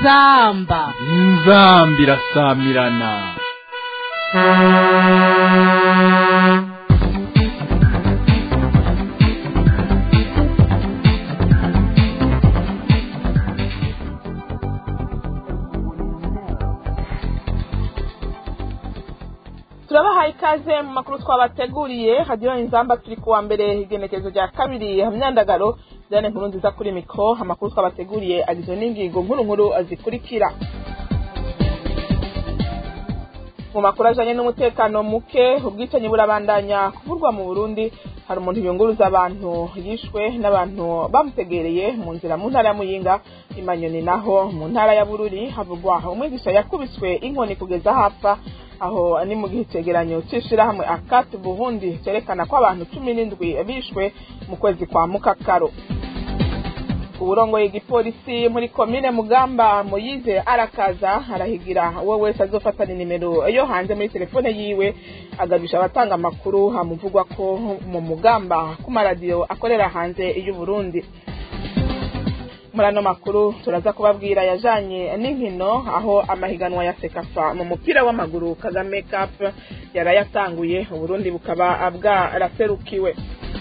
inzamba inzamba irasamirana turabahaye ikaze mu makuru twabateguriye hadiyo inzamba turi kuwa mbere igenekerezo rya kabiri myandagaro zane nkuru nziza kuri mikoro amakuru twabateguriye agizwe n'ingingo nkuru nkuru zikurikira mu makuru ajanye n'umutekano muke ubwicanyi burabandanya kuvurwa mu burundi hari umuntu yunguruza abantu yishwe n'abantu bamutegereye mu nzira mu ntara ya muyinga imanyoni naho mu ntara ya bururi havugwa umwigisha yakubiswe inkoni kugeza hapfa aho ni mu gihe icegeranyo c'ishirahamwe akati burundi cerekana ko abantu cumi n'indwi bishwe mu kwezi kwa mukakaro uburongoye igipolisi muri komine mugamba moyize arakaza arahigira uwo wese azofatana nimero yo hanze muri telefone yiwe agabisha abatanga amakuru hamuvugwa ko mu mugamba ku maradiyo akorera hanze y'uburundi muri ano makuru turaza kubabwira yajanye n'inkino aho amahiganwa ya sekafa mu mupira w'amaguru kagame cup yarayatanguye uburundi bukaba bwaraserukiwe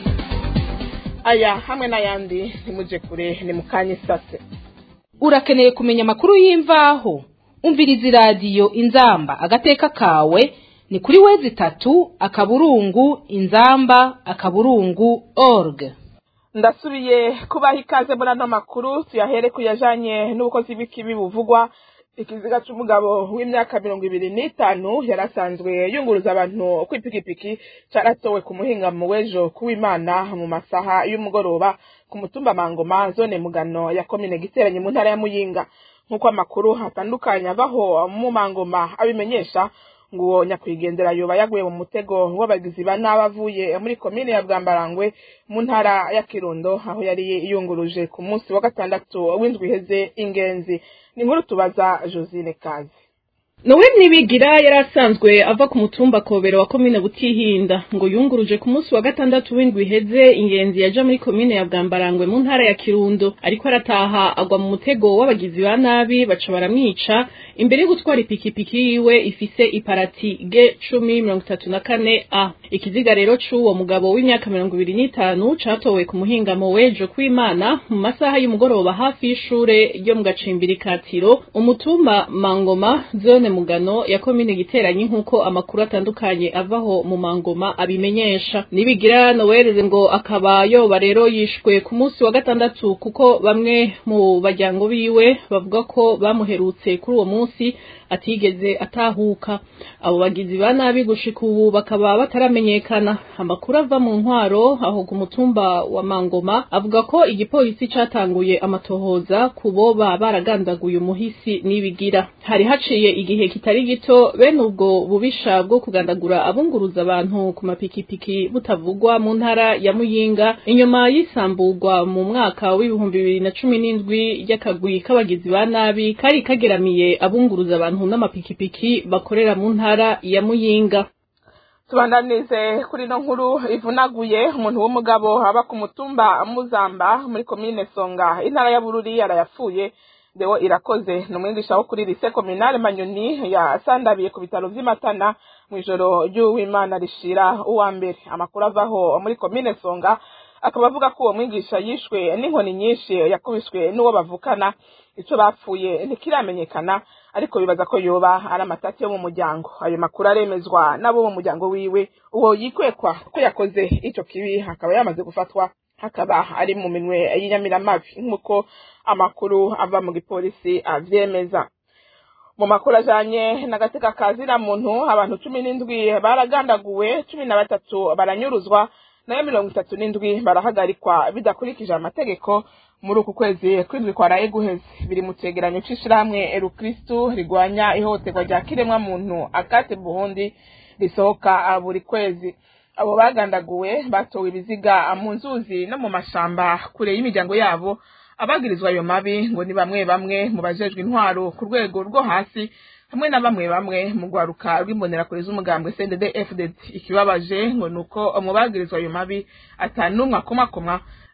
aya hamwe n'ayandi ntimuje kure ni mu kanya isase urakeneye kumenya amakuru y'imvaho umviriza iradiyo inzamba agateka kawe ni kuri wezi itatu akaburungu inzamba akaburungu org ndasubiye kubaha ikaze muri ano makuru tuyahere ku yajanye n'ubukozi bw'ikibi buvugwa ikiziga c'umugabo w'imyaka mirongo ibiri n'itanu yari asanzwe yunguruza abantu kw'ipikipiki caratowe ku muhingamo w'ejo kuw'imana mu masaha y'umugoroba ku mutumba mangoma zone mugano ya komine giteranye mu ntara ya muyinga nk'uko amakuru atandukanye avaho mu mangoma abimenyesha ngo uwo nyakwigendera yoba yaguye mu mutego w'abagizi ba nabi avuye muri komine ya bwambarangwe mu ntara ya kirundo aho yari yunguruje ku munsi wa gatandatu w'indwi iheze ingenzi ni nkuru tubaza josine kazi nowe nibigira yari asanzwe ava ku mutumba kobero wa komine butihinda ngo yunguruje ku munsi wa gatandatu w'indwi iheze ingenzi yaja muri komine ya bwambarangwe mu ntara ya kirundo ariko arataha agwa mu mutego w'abagizi ba nabi baca baramwica imbere yo gutwara ipikipiki yiwe ifise iparati g cumi mirongo itatu na kane a ikiziga rero c'uwo mugabo w'imyaka mirongo ibiri n'itanu catowe ku muhingamo w'ejo kw'imana mu masaha y'umugoroba hafi y'ishure ryo mu gacimbiri katiro umutumba mangoma zone mugano ya komine giteranyi nk'uko amakuru atandukanye avaho mu mangoma abimenyesha nibigira nowereze ngo akaba yoba rero yishwe ku munsi wa gatandatu kuko bamwe mu bajyango biwe bavuga ko bamuherutse kuri uwo munsi atigeze atahuka abo bagizi ba nabi gushika ubu bakaba bataramenyekana amakuru ava mu ntwaro aho ku mutumba wa mangoma avuga ko igipolisi catanguye amatohoza ku boba baragandaguye umuhisi nibigira hari haciye igihe kitari gito bene ubwo bubisha bwo kugandagura abunguruza abantu ku mapikipiki butavugwa mu ntara ya muyinga inyuma y'isamburwa mu mwaka w'ibihumbi bibiri na cumi n'indwi ry'akagwi k'abagizi ba nabi kari kageramiye abunguruza abantu n'amapikipiki bakorera mu ntara ya muyinga tubandanize kuri ino nkuru ivunaguye umuntu w'umugabo aba ku mutumba muzamba muri komine songa intara ya bururi yarayapfuye dewo irakoze ni umwigisha wo kuri lise kominale manyoni yasandabiye ku bitaro vy'imatana mu ijoro ry'uwimana rishira uwa mbere amakuru avaho muri komine songa akaba avuga ko uwo mwigisha yishwe n'inkoni nyinshi yakubiswe n'uwo bavukana ico bapfuye ntikiramenyekana ariko bibaza ko yoba ari amatati yo mu muryango ayo makuru aremezwa n'abo mu muryango wiwe uwo yikwekwa ko yakoze ico kibi akaba yamaze gufatwa hakaba ari mu minwe y'inyamiramabi nk'uko amakuru ava mu gipolisi avyemeza mu makuru ajanye n'agateka kazira muntu abantu cumi n'indwi baragandaguwe cumi na batatu baranyuruzwa nayo mirongo itatu n'indwi barahagarikwa bidakurikije amategeko muri uku kwezi kw'indwi kwaraye guheze biri mu cegeranyo c'ishirahamwe erukristu rigwanya ihohoterwa rya kiremwa muntu akate burundi risohoka buri kwezi abo bagandaguwe batowe ibiziga mu nzuzi no mu mashamba kure y'imiryango yabo abagirizwa ayo mabi ngo ni bamwe bamwe mu bajejwe intwaro ku rwego rwo hasi hamwe na bamwe bamwe mu rwaruka rw'imbonerakure z'umugambwe CNDD FDD ikibabaje ngo nuko mu bagirizwa ayo mabi atanumwe akomakoma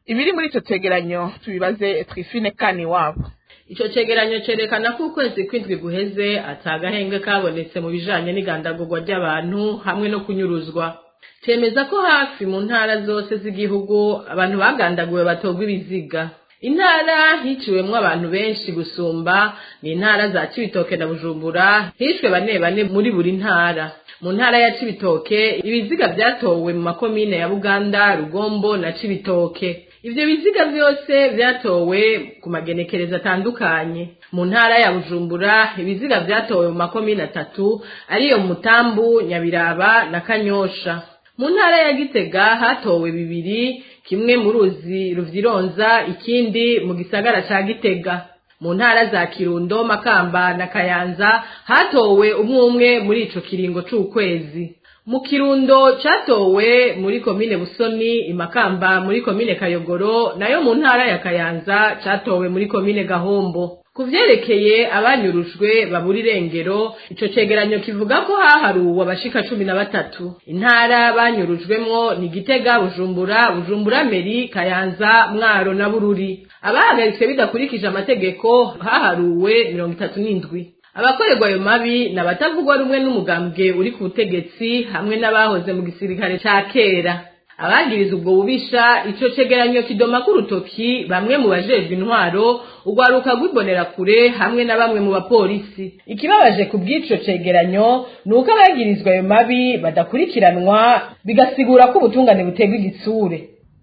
ibiri muri ico cegeranyo tubibaze Trifine kani wabo Ico cegeranyo cerekana ko ukwezi kwindwi guheze atagahenge kabonetse mu bijanye n'igandagurwa ry'abantu hamwe no kunyuruzwa. Cemeza ko hafi mu ntara zose z'igihugu abantu bagandaguwe batogwa ibiziga. Intara hiciwemwo abantu benshi gusumba ni intara za Cibitoke na Bujumbura hishwe bane bane muri buri ntara. Mu ntara ya Cibitoke ibiziga vyatowe mu makomine ya Buganda, Rugombo na Cibitoke. Ivyo biziga vyose vyatowe ku magenekerezo atandukanye. Mu ntara ya Bujumbura ibiziga vyatowe mu makomine atatu ariyo Mutambu, Nyabiraba na Kanyosha. Mu ntara ya Gitega hatowe bibiri, kimwe mu ruzi ruvyironza, ikindi mu gisagara ca Gitega. Mu ntara za Kirundo, Makamba na Kayanza hatowe umwe umwe muri ico kiringo c'ukwezi. Mu Kirundo catowe muri komine Busoni, Imakamba muri komine Kayogoro, nayo mu ntara ya Kayanza catowe muri komine Gahombo. Ku vyerekeye abanyurujwe babura irengero, ico cegeranyo kivuga ko haharuwe abashika cumi na batatu. Intara banyurujwemwo ni Gitega, Bujumbura, Bujumbura Meri, Kayanza, Mwaro na Bururi. Abahagaritswe bidakurikije amategeko haharuwe mirongo itatu n'indwi. abakorerwa ayo mabi ni abatavugwa rumwe n'umugambwe uri ku butegetsi hamwe n'abahoze mu gisirikare ca kera abagiriza ubwo bubisha ico cegeranyo kidoma k'urutoki bamwe mu bajejwe intwaro urwaruka rw'ibonerakure hamwe na bamwe mu bapolisi ikibabaje ku bw'ico cegeranyo ni uko abagirizwa ayo mabi badakurikiranwa bigasigura ko ubutungane butegwa igitsure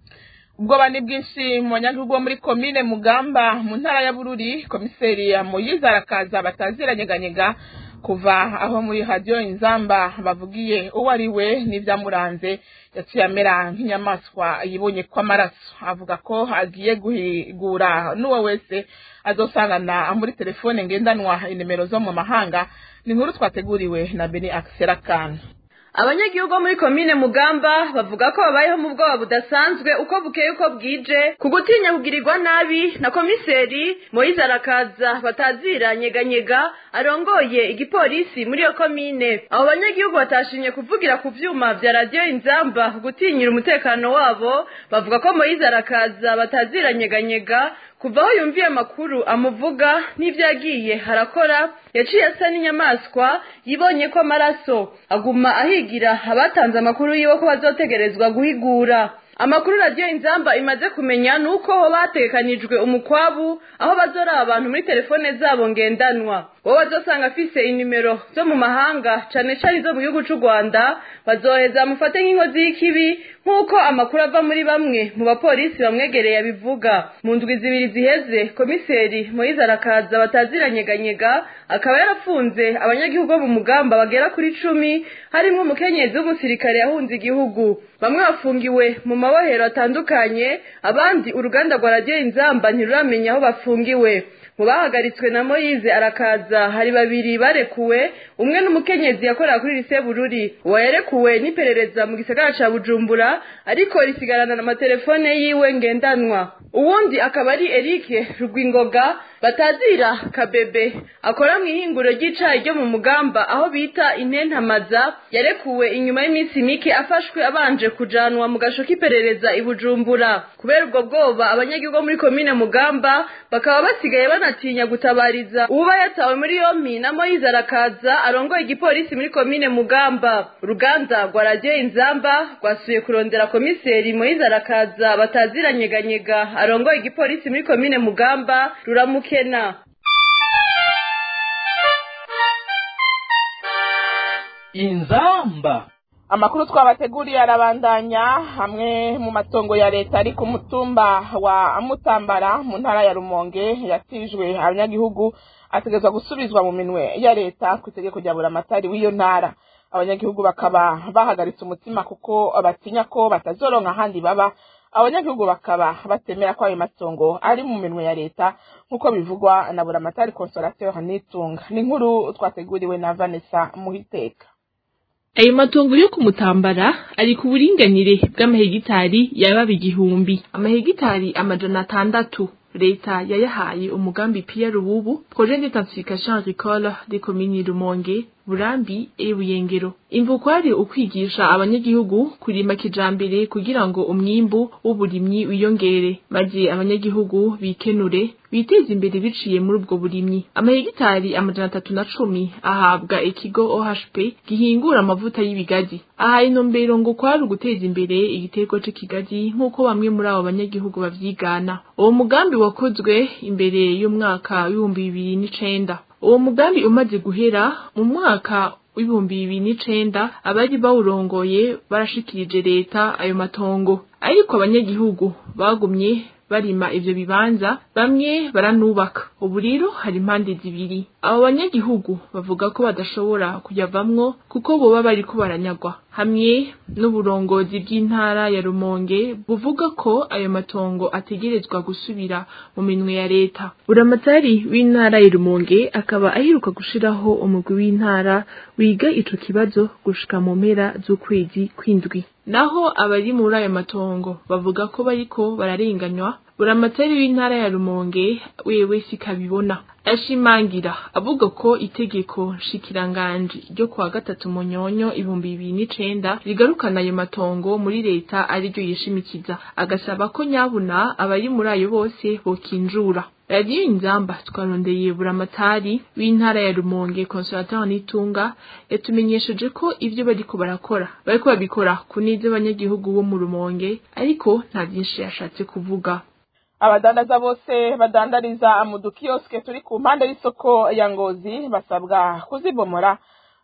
ubwoba ni bwinshi mu banyagihugu bo muri komine mugamba mu ntara ya bururi komiseri ya moyize arakaza bataziranyeganyega kuva aho muri radiyo inzamba bavugiye uwo ari we n'ibyamuranze yaciye amera nk'inyamaswa yibonye ko amaraso avuga ko agiye guhigura n'uwo wese azosangana muri telefone ngendanwa inimero zo mu mahanga ni inkuru twateguriwe na beni akisera kana abanyagihugu bo muri komine mugamba bavuga ko babayeho mu bwoba budasanzwe uko bukeye uko bwije ku gutinya kugirirwa nabi na komiseri moyize arakaza batazira nyeganyega arongoye igipolisi muri iyo komine abo banyagihugu batashimye kuvugira ku vyuma vya radiyo inzamba gutinyira umutekano wabo bavuga ko moyize arakaza batazira nyeganyega kuva aho yumviye amakuru amuvuga n'ibyo yagiye harakora yaciye asa n'inyamaswa yibonye ko amaraso aguma ahigira abatanze amakuru yiwe ko bazotegerezwa guhigura amakuru radiyo inzamba imaze kumenya ni uko ho batekanijwe umukwabu aho bazoraba abantu muri telefone zabo ngendanwa wowe bazosanga afise inimero zo mu mahanga cane cane izo mu gihugu c'u rwanda bazoheza bamufate nk'inkozi y'ikibi nk'uko amakuru ava muri bamwe mu bapolisi bamwegereye abivuga mu ndwi zibiri ziheze komiseri moyize arakaza bataziranyeganyega akaba yarafunze abanyagihugu bo mu mugamba bagera kuri cumi harimwo umukenyezi w'umusirikare yahunze igihugu bamwe bafungiwe mu mabohero atandukanye abandi uruganda rwa radiyo inzamba ntiruramenya aho bafungiwe mu bahagaritswe na moyize arakaza hari babiri barekuwe umwe n'umukenyezi yakorera kuri lise bururi uwo yarekuwe n'iperereza mu gisagara ca bujumbura ariko risigarana amatelefone yiwe ngendanwa uwundi akaba ari erike rugwingoga batazira kabebe akora mu ihinguro ry'icayi ryo mu mugamba aho bita intentamaza yarekuwe inyuma y'iminsi mike afashwe abanje kujanwa mu gasho k'iperereza i bujumbura kubera ubwo bwoba abanyagihugu muri komine mugamba bakaba basigaye banatinya gutabariza uba yatawe muri yompi na moyize arakaza arongoye igipolisi muri komine mugamba uruganda rwa radiyo inzamba rwasuye kurondera komiseri moyize arakaza bataziranyeganyega arongoye igipolisi muri komine mugamba ruramukena inzamba amakuru twabateguriye arabandanya hamwe mu matongo ya leta ari ku mutumba wa mutambara mu ntara ya rumonge yatijwe abanyagihugu ategerezwa gusubizwa mu minwe ya leta ku itegeko rya buramatari w'iyo ntara abanyagihugu bakaba bahagaritse umutima kuko batinya ko batazoronka ahandi baba abanyagihugu bakaba batemera ko ayo matongo ari mu minwe ya leta nk'uko bivugwa na buramatari consolateur nitunga ni inkuru twateguriwe na vanessa muhiteka ayo matongo yo kumutambara ari ku buringanire bw'amahegitari yababa igihumbi amahegitari amajana atandatu leta yayahaye umugambi Pierre Rububu projet d'intensification agricole des communes Rumonge burambi e buyengero imvu kwari ukwigisha abanyagihugu kurima kijambere kugira ngo umwimbu w'uburimyi wiyongere maze abanyagihugu bikenure biteze imbere biciye muri ubwo burimyi amahegitari amajana atatu na cumi ahabwa ikigo OHP gihingura amavuta y'ibigazi aha intumbero ngo kwari uguteza imbere igiterwa c'ikigazi nk'uko bamwe muri abo banyagihugu bavyigana uwo mugambi wakozwe imbere y'umwaka w'ibihumbi bibiri n'icenda uwo mugambi umaze guhera mu mwaka w'ibihumbi bibiri n'icenda abari bawurongoye barashikirije leta ayo matongo ariko abanyagihugu bagumye barima ivyo bibanza bamwe baranubaka ubu rero hari impande zibiri abo banyagihugu bavuga ko badashobora kuyavamwo kuko boba bariko baranyagwa hamwe n'uburongozi bw'intara ya Rumonge buvuga ko ayo matongo ategerezwa gusubira mu minwe ya leta buramatari w'intara ya Rumonge akaba aheruka gushiraho umugwi w'intara wiga ico kibazo gushika mu mpera z'ukwezi kwindwi naho abari muri ayo matongo bavuga ko bariko bararenganywa buramatari w'intara ya Rumonge wewe sikabibona ashimangira avuga ko itegeko nshikiranganji ryo kuwa gatatu munyonyo ibihumbi bibiri n'icenda rigarukana ayo matongo muri leta ariryo yishimikiza agasaba ko nyabuna abari muri ayo bose bokinjura radiyo inzamba twarondeye buramatari w'intara ya rumonge consolateur nitunga yatumenyesheje ko ivyo bariko barakora bariko babikora ku neza abanyagihugu bo mu rumonge ariko nta vyinshi yashatse kuvuga abadandaza bose badandariza mu dukiyosike turi ku mpande y'isoko ya ngozi basabwa kuzibomora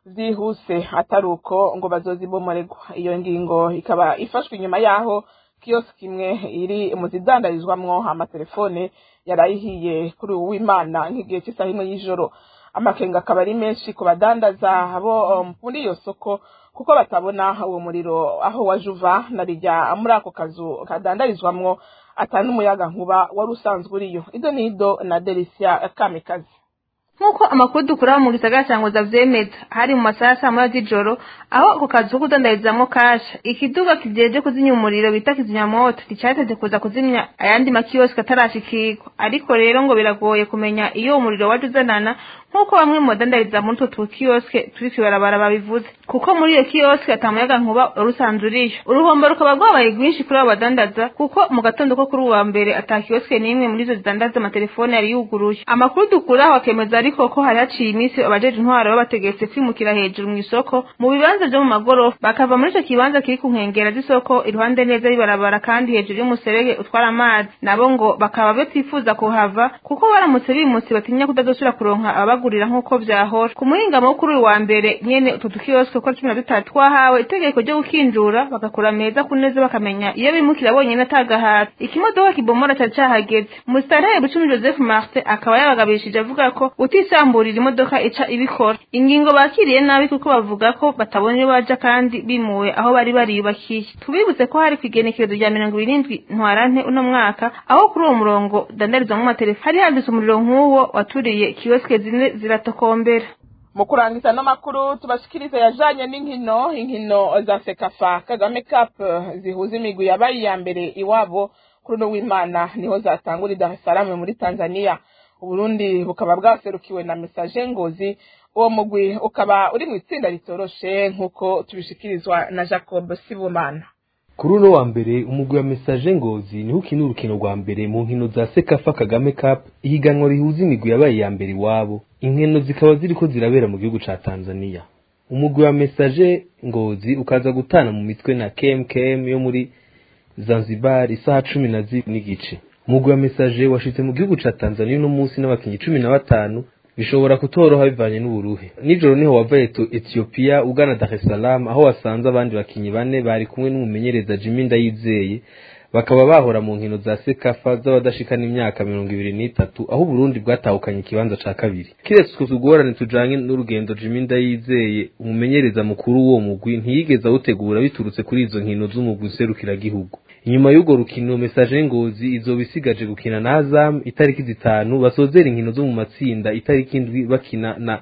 zihuse atari uko ngo bazozibomorerwa iyo ngingo ikaba ifashwe inyuma y'aho kiyosike imwe iri mu zidandarizwamwo amatelefone yarayihiye kuri ubu w'imana nk'igihe cy'isaha imwe y'ijoro amakenga akaba ari menshi ku badandaza bo muri iyo soko kuko batabona uwo muriro aho waje uva na rijya muri ako kazu kadandarizwamwo atari n'umuyaga nkuba wari usanzwe uriyo ido nido na delisia kamikazi nk'uko amakuru dukura mu gisagara cya ngoza vyemeza hari mu masaha ya saa moya z'ijoro aho ako kazi ko kudandarizamwo kasha ikiduga kijeje kuzimya umuriro bita kizimyamoto nticateze kuza kuzimya ayandi makiyosike atarashikirwa ariko rero ngo biragoye kumenya iyo umuriro waje uzanana nk'uko bamwe mu badandariza muri utwo tukiyosike turi kwibarabara babivuze kuko muri iyo kiyosike ata muyaga nkuba wari usanzwe uriyo uruhombo rukaba rwabaye rwinshi kuri abo badandaza kuko mu gatondo ko kuri uwa mbere ata kiyosike n'imwe muri izo zidandaza amatelefone yari yuguruye amakuru dukura aho akemeza ariko ko hari haciye iminsi abajeje intwaro babategetse kwimukira hejuru mu isoko mu bibanza vyo mu magorofa bakava muri ico kibanza kiri ku nkengera z'isoko iruhande neza y'ibarabara kandi hejuru y'umuserege utwara amazi nabo ngo bakaba batifuza kuhava kuko baramutse bimutse batinya kutazosubira kuronka ababagurira nk'uko vyahora ku muhingamo wo kuri uyu wa mbere nyene utwo dukiyosike uko cumi na dutatu twahawe itegeko ryo gukinjura bagakura meza ku neza bakamenya iyo bimukira bonyene atagahata ikimodoka kibomora cari cahageze umusitanteri bucumi joseph martin akaba yabagabishije avuga ko utisamburira imodoka ica ibikora ingingo bakiriye nabi kuko bavuga ko batabona iyo baja kandi bimuwe aho bari bariyubakiye tubibutse ko hari kw'igenekerezo rya mirongo irindwi ntwarante uno mwaka aho kuri uwo murongo dandarizwamwo amatelefoni hari handitse umuriro nk'uwo waturiye kiyosike zine ziratokombera mu kurangiza ano makuru tubashikirize yajanye n'inkino inkino za sekafa kagame cup zihuza imigwi yabaye iya mbere iwabo kuri uno w'imana niho zatangura i dar es salaam muri tanzania uburundi bukaba bwaserukiwe na message ngozi uwo mugwi ukaba uri mu itsinda ritoroshe nk'uko tubishikirizwa na jacob sibumana kuri uno wa mbere umugwi wa message ngozi niho ukina urukino rwa mbere mu nkino za sekafa kagame cup ihiganwa rihuza imigwi yabaye iya mbere iwabo inkino zikaba ziriko zirabera mu gihugu ca tanzania umugwi wa message ngozi ukaza gutana mu mitwe na kmkm yo muri zanzibar isaha cumi na zibiri n'igice umugwi wa message washitse mu gihugu ca tanzania uno munsi n'abakinyi cumi na batanu bishobora kutoroha bivanye n'uburuhe nijoro niho wava etiyopiya ugana dar es salaam aho wasanze abandi bakinyi bane bari kumwe n'umumenyereza jimmy ndayizeye bakaba bahora mu nkino za sekafa z'abadashikana imyaka mirongo ibiri n'itatu aho uburundi bwatahukanye ikibanza ca kabiri kiretse utwo tugorane tujanye n'urugendo jimmy ndayizeye umumenyereza mukuru w'uwo mugwi ntiyigeze awutegura biturutse kuri izo nkino z'umugwi userukiragihugu inyuma y'urwo rukino mesaje ngozi izoba isigaje gukina na azam itariki zitanu basozera inkino zo mu matsinda itariki indwi bakina na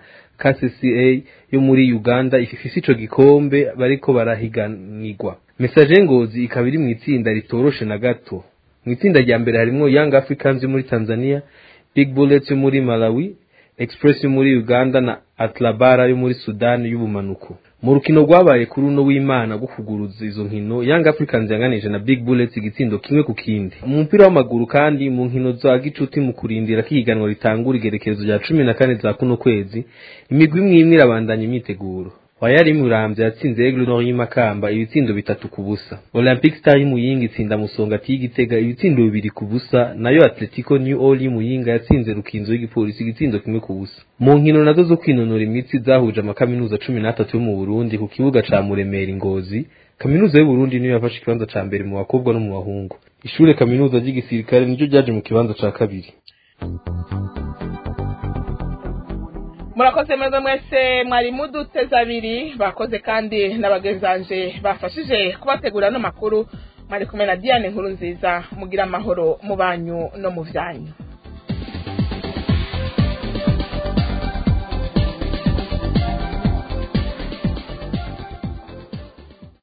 kcca yo muri uganda ifise ico gikombe bariko barahiganirwa mesaje ngozi ikaba iri mu itsinda ritoroshe na gato mu itsinda rya mbere harimwo young africans yo muri tanzania big bullets yo muri malawi express yo muri uganda na atlabara yo muri sudani y'ubumanuko mu rukino rwabaye kuri uno w'imana rwo kuguruza izo nkino young africans yanganije na big bullets igitsindo kimwe ku kindi mu mupira w'amaguru kandi mu nkino za gicuti mu kurindira ko ihiganwa ritangura igerekezo rya cumi na kane za kuno kwezi imigwi imwe imwe irabandanya imyiteguro wayari muramvya yatsinze Aigle Nord y'imakamba ibitsindo bitatu ku busa olympic star y'imuyinga itsinda musongati y'igitega ibitsindo bibiri ku busa nayo atletico new all y'imuyinga yatsinze rukinzo y'igipolisi igitsindo kimwe ku busa mu nkino nazo zo kwinonora imitsi zahuje amakaminuza cumi n'atatu yo mu burundi ku kibuga ca muremera ingozi kaminuza y'uburundi niyo yafashe ikibanza ca mbere mu bakobwa no mu bahungu ishure kaminuza ry'igisirikare niryo ryaje mu kibanza ca kabiri murakoze mwebwe mwese mwari muduteze abiri bakoze kandi n'abagezanje bafashije kubategura ano makuru mwari kumwe na diane nkuru nziza mugira amahoro mu banyu no mu byanyu